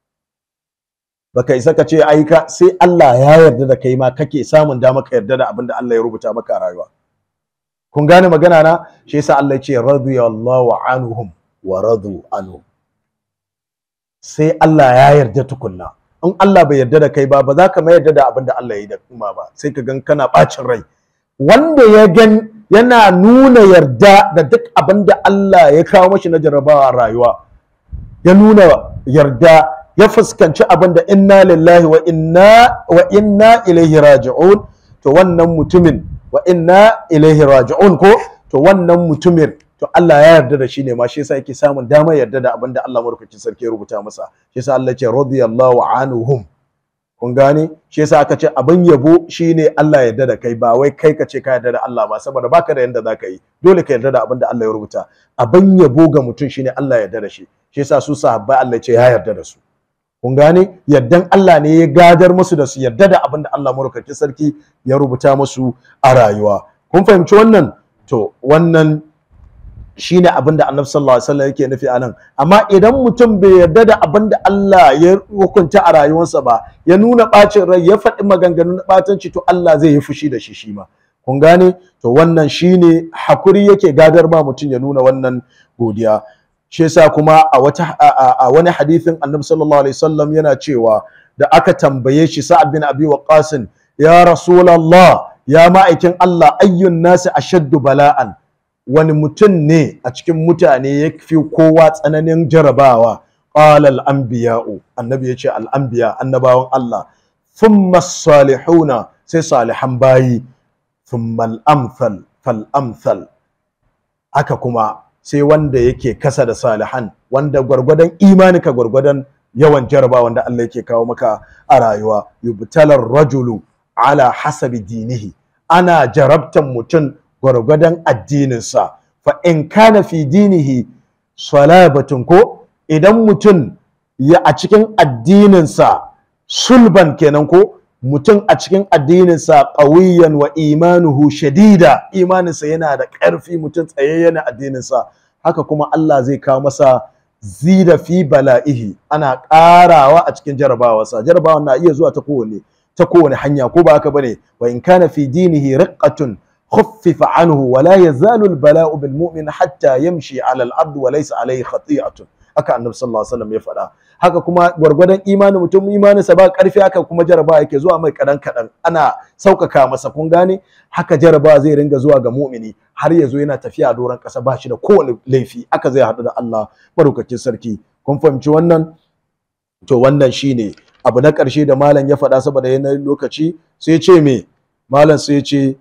baka isa ka ce ai ka sai Allah ya yarda da kai ma kake samun dama ka yarda da abin da Allah ya rubuta maka a rayuwa kun gane magana na shi yasa Allah ya ce radiyallahu anhum wa radu anhu sai Allah ya yarda tukunna in Allah bai yarda da kai ba ba za ka mai yarda da abin da Allah ya yi da kuma ba sai ka gan kana bacin rai wanda ya gan yana nuna yarda da duk abin da Allah ya kawo mashi na jarabawa rayuwa ya nuna yarda ya fuskanci abin da inna lillahi wa inna wa inna ilaihi raji'un to wannan mutumin wa inna ilaihi raji'un ko to wannan mutumin to Allah ya yarda da shi ne ma shi yasa yake samun damar yarda da abin da Allah madaukakin sarki ya rubuta masa shi yasa Allah ya ce radiyallahu anhum kun gane shi yasa aka ce abin yabo shine Allah ya yarda da kai ba wai kai ka ce ka yarda da Allah ba saboda baka da yanda zaka yi dole ka yarda da abin da Allah ya rubuta abin yabo ga mutum shine Allah ya yarda da shi shi yasa su sahabbai Allah ya ce ya yarda da su kun gane yardan Allah ne ya gadar musu da su yarda da abin da Allah madaukakin sarki ya rubuta musu a rayuwa kun fahimci wannan to wannan shine abin da Annabi sallallahu alaihi wasallam yake nufi anan amma idan mutum bai yarda da abin da Allah ya hukunta a rayuwarsa ba ya nuna bacin rai ya faɗi maganganun batanci to Allah zai yi fushi da shi shi ma kun gane to wannan shine hakuri yake gadar ma mutum ya nuna wannan godiya shi yasa kuma a wata a wani hadithin Annabi sallallahu alaihi wasallam yana cewa da aka tambaye shi Sa'ad bin Abi Waqqas ya Rasulullah ya ma'aikin Allah ayyun nasi ashaddu bala'an wani mutum ne a cikin mutane ya fi kowa tsananin jarabawa qala al-anbiya'u annabi yace al-anbiya annabawan Allah thumma salihuna sai salihan bayi thumma al-amthal fal amthal haka kuma sai wanda yake kasa da salihan wanda gwargwadon imanika gwargwadon yawan jaraba wanda Allah yake kawo maka a rayuwa yubtalar rajulu ala hasabi dinihi ana jarabtan mutum gwargwadon addininsa fa in kana fi dinihi salabatun ko idan mutum ya a cikin addininsa sulban kenan ko mutum a cikin addininsa ƙawiyan wa imanuhu shadida imaninsa yana da ƙarfi mutum tsayayye na addininsa haka kuma Allah zai kawo masa zida fi bala'ihi ana ƙarawa a cikin jarabawarsa jarabawa na iya zuwa ta kowane ta kowane hanya ko ba haka bane wa in kana fi dinihi riqqatun khuffifa anhu wa la yazalu al-bala'u bil mu'min hatta yamshi 'ala al-ard wa laysa alayhi khati'atun haka annabi sallallahu alaihi wasallam ya faɗa haka kuma gwargwadon imanin mutum imaninsa ba karfi haka kuma jaraba yake zuwa mai kadan kadan ana saukaka masa kun gane haka jaraba zai ringa zuwa ga mu'mini har ya zo yana tafiya a doron ƙasa ba shi da kowane laifi haka zai haɗu da Allah madaukakin sarki kun fahimci wannan to wannan shine abu na ƙarshe da malam ya faɗa saboda yanayin lokaci sai ce me malam sai ce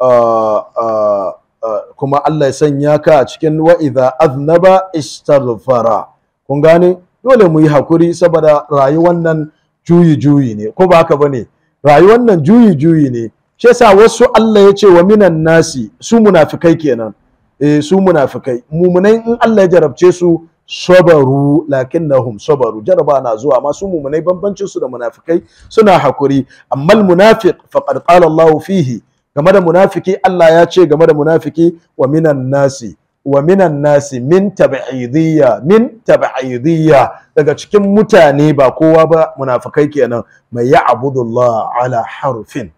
kuma Allah ya sanya ka a cikin wa'iza aznaba istaghfara kun gane dole mu yi hakuri saboda rayuwar nan juyi juyi ne ko ba haka bane rayuwar nan juyi juyi ne shi yasa wasu Allah ya ce wa minan nasi su munafikai kenan eh su munafikai mumunai in Allah ya jarabce su sabaru lakinnahum sabaru jaraba na zuwa amma su mumunai bambancin su da munafikai suna hakuri amma munafiq faqad qala Allah fihi game da munafiki Allah ya ce game da munafiki wa minan nasi wa minan nasi min tab'idiyya min tab'idiyya daga cikin mutane ba kowa ba munafikai kenan mai ya'budullah ala harfin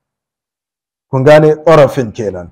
kun gane tarafin kenan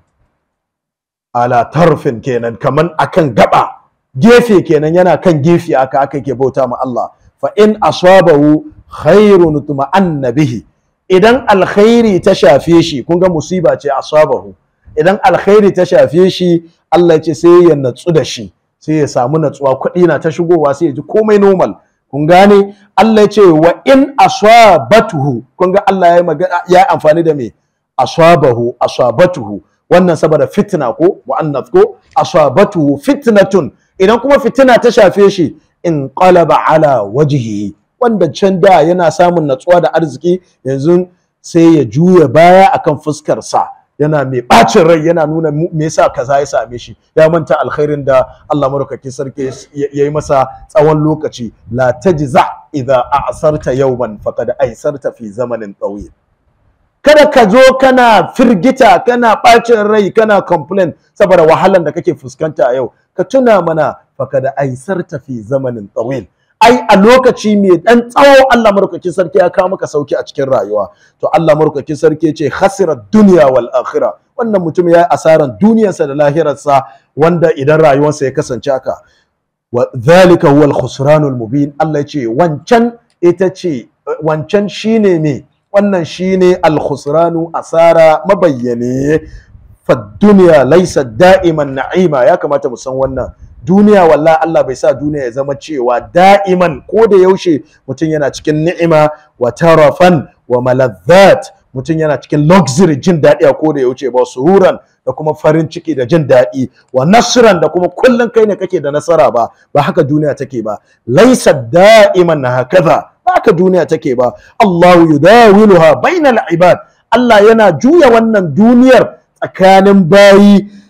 ala tarfin kenan kaman akan gaba gefe kenan yana kan gefe aka aka ke bauta ma Allah fa in asabahu khairun tuma'anna bihi idan alkhairi ta shafe shi kun ga musiba ce asabahu idan alkhairi ta shafe shi Allah ya ce sai ya natsu da shi sai ya samu natsuwa kuɗi na ta shigowa sai ya ji komai normal kun gane Allah ya ce wa in asabatuhu kun ga Allah ya magana ya amfani da me asabahu asabatuhu wannan saboda fitna ko mu'annath ko asabatuhu fitnatun idan kuma fitina ta shafe shi in qalaba ala wajhihi wanda can da yana samun natsuwa da arziki yanzu sai ya juya baya akan fuskar sa yana mai bacin rai yana nuna me yasa kaza ya same shi ya manta alkhairin da Allah madaukakin sarki ya yi masa tsawon lokaci la tajza idza a'sarta yawman faqad aysarta fi zamanin tawil kada ka zo kana firgita kana bacin rai kana complain saboda wahalan da kake fuskanta a yau ka tuna mana faqad aysarta fi zamanin tawil ai a lokaci mai dan tsawo Allah maraukakin sarki ya kawo maka sauki a cikin rayuwa to Allah maraukakin sarki ya ce khasira dunya wal akhirah wannan mutum ya yi asaran duniyarsa da lahirarsa wanda idan rayuwarsa ya kasance haka wa dhalika huwa al khusranul mubin Allah ya ce wancan ita ce wancan shine me wannan shine al khusranu asara mabayyane fa dunya laysa da'iman na'ima ya kamata mu san wannan duniya wallahi Allah bai sa duniya ya zama cewa da'iman ko da yaushe mutum yana cikin ni'ima wa tarafan wa malazzat mutum yana cikin luxury jin daɗi a ko da yaushe ba sururan da kuma farin ciki da jin daɗi wa nasran da kuma kullum kai ne kake da nasara ba ba haka duniya take ba laisa da'iman hakaza ba haka duniya take ba Allahu yudawiluha bainal ibad Allah yana juya wannan duniyar tsakanin bayi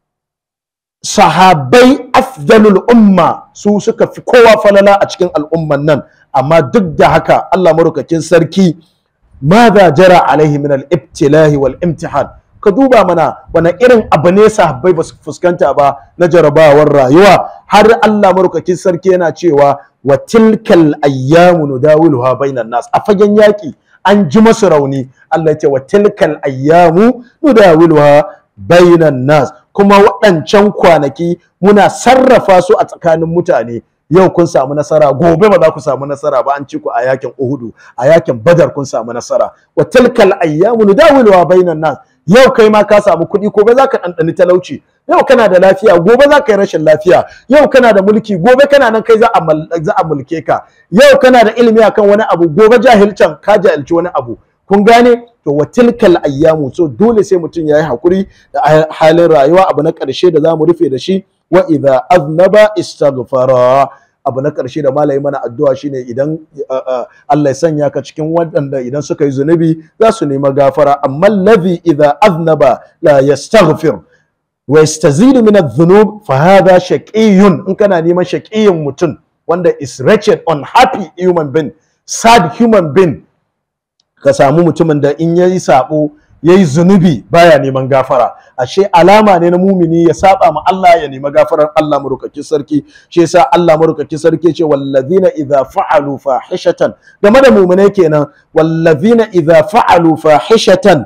sahabai afdalul umma su suka fi kowa falala a cikin al'umman nan amma duk da haka Allah marukakin sarki madha jara alaihi min al-ibtilahi wal imtihan ka duba mana wani irin abu ne sahabbai ba su fuskanta ba na jarabawar rayuwa har Allah marukakin sarki yana cewa wa tilkal ayyamu nudawiluha bainan nas a fagen yaki an ji masu rauni Allah ya ce wa tilkal ayyamu nudawiluha bainan nas kuma waɗancan kwanaki muna sarrafa su a tsakanin mutane yau kun samu nasara gobe ba za ku samu nasara ba an ci ku a yakin Uhudu a yakin Badar kun samu nasara wa tilkal ayyamu nudawiluha bainan nas yau kai ma ka samu kuɗi gobe za ka ɗanɗani talauci yau kana da lafiya gobe za ka yi rashin lafiya yau kana da mulki gobe kana nan kai za a mulke ka yau kana da ilimi akan wani abu gobe jahilcan ka jahilci wani abu kun gane to wa tilkal ayyamu so dole sai mutum yayi hakuri da halin rayuwa abu na ƙarshe da zamu rufe da shi wa idza aznaba istaghfara abu na ƙarshe da malai mana addu'a shine idan Allah ya sanya ka cikin waɗanda idan suka yi zunubi za su nema gafara amma allazi idza aznaba la yastaghfir wa yastazidu min adh-dhunub fa hadha shaqiyyun in kana neman shaqiyyin mutum wanda is wretched unhappy human being sad human being ka samu mutumin da in yayi sabo yayi zunubi baya neman gafara ashe alama ne na mumini ya saba ma Allah ya nemi gafarar Allah marukakin sarki shi yasa Allah marukakin sarki ce wallazina idza fa'alu fahishatan game da muminai kenan wallazina idza fa'alu fahishatan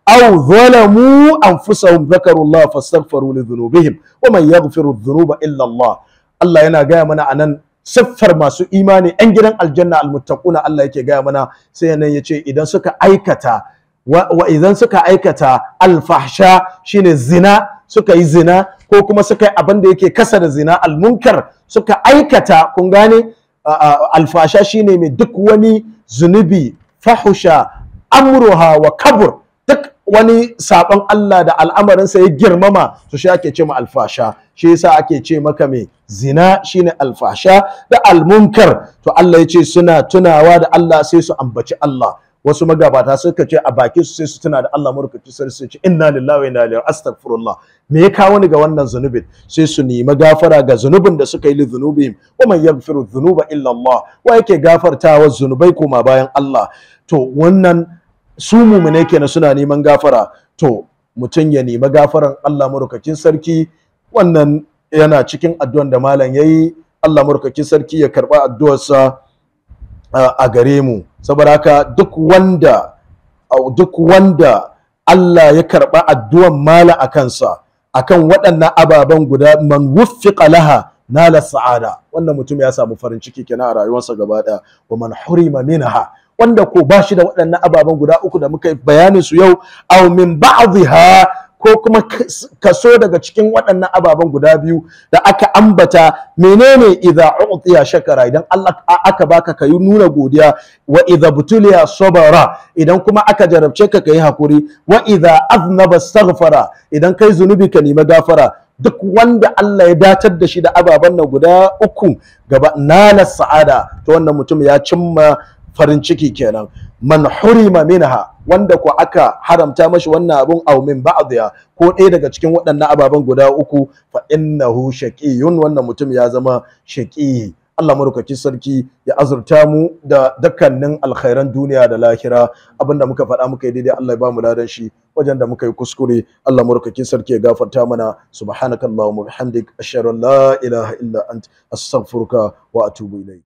aw zalamu anfusahum dhakarullah fastaghfiru li dhunubihim wa man yaghfiru dhunuba illa Allah Allah yana gaya mana anan siffar masu imani yan gidan aljanna almuttaquna Allah yake gaya mana sai nan yace idan suka aikata wa, wa idan suka aikata alfahsha shine zina suka yi zina ko kuma suka yi abin da yake kasa da zina almunkar suka aikata kun gane alfasha shine mai duk wani zunubi fahusha amruha wa kabur duk wani sabon Allah da al'amarinsa ya girmama to shi ake ce ma alfasha shi yasa ake ce maka mai zina shine alfasha da almunkar to Allah ya ce suna tunawa da Allah sai su ambaci Allah wasu magabata suka ce a baki su sai su tuna da Allah murkaci sai su ce inna lillahi wa inna ilaihi astaghfirullah me ya kawo ni ga wannan zunubin sai su nemi gafara ga zunubin da suka yi li zunubihim wa man yaghfiru dhunuba illa Allah wa yake gafartawa zunubai koma bayan Allah to wannan su mumune kenan suna neman gafara to mutum ya nemi gafaran Allah murkakin sarki wannan yana cikin addu'an da malam yayi Allah murkakin sarki ya karba addu'arsa a gare mu saboda haka duk wanda duk wanda Allah ya karba addu'an mala a kansa akan waɗannan ababen guda man wuffiqa laha nala sa'ada wannan mutum ya samu farin ciki kenan a rayuwarsa gaba ɗaya wa man hurima minha wanda ko ba shi da waɗannan ababen guda uku da muka yi bayanin su yau aw min ba'dha ko kuma kaso daga cikin waɗannan ababen guda biyu da aka ambata menene idza u'tiya shakara idan Allah aka baka kayi nuna godiya wa idza butuliya sabara idan kuma aka jarabce ka kayi hakuri wa idza aznaba astaghfara idan kai zunubi ka nemi gafara duk wanda Allah ya datar da shi da ababen nan guda uku gaba nala sa'ada to wannan mutum ya cimma farin ciki kenan man hurima minha wanda ko aka haramta mashi wannan abun aw min ba'dha ko ɗaya daga cikin waɗannan ababen guda uku fa innahu shaqiyun wannan mutum ya zama shaqi Allah marukaki sarki ya azurta mu da dukkanin alkhairan duniya da lahira abinda muka faɗa muka yi daidai Allah ya bamu ladan shi wajen da muka yi kuskure Allah marukaki sarki ya gafarta mana subhanakallahumma bihamdik ashhadu an la ilaha illa ant astaghfiruka wa atubu ilayk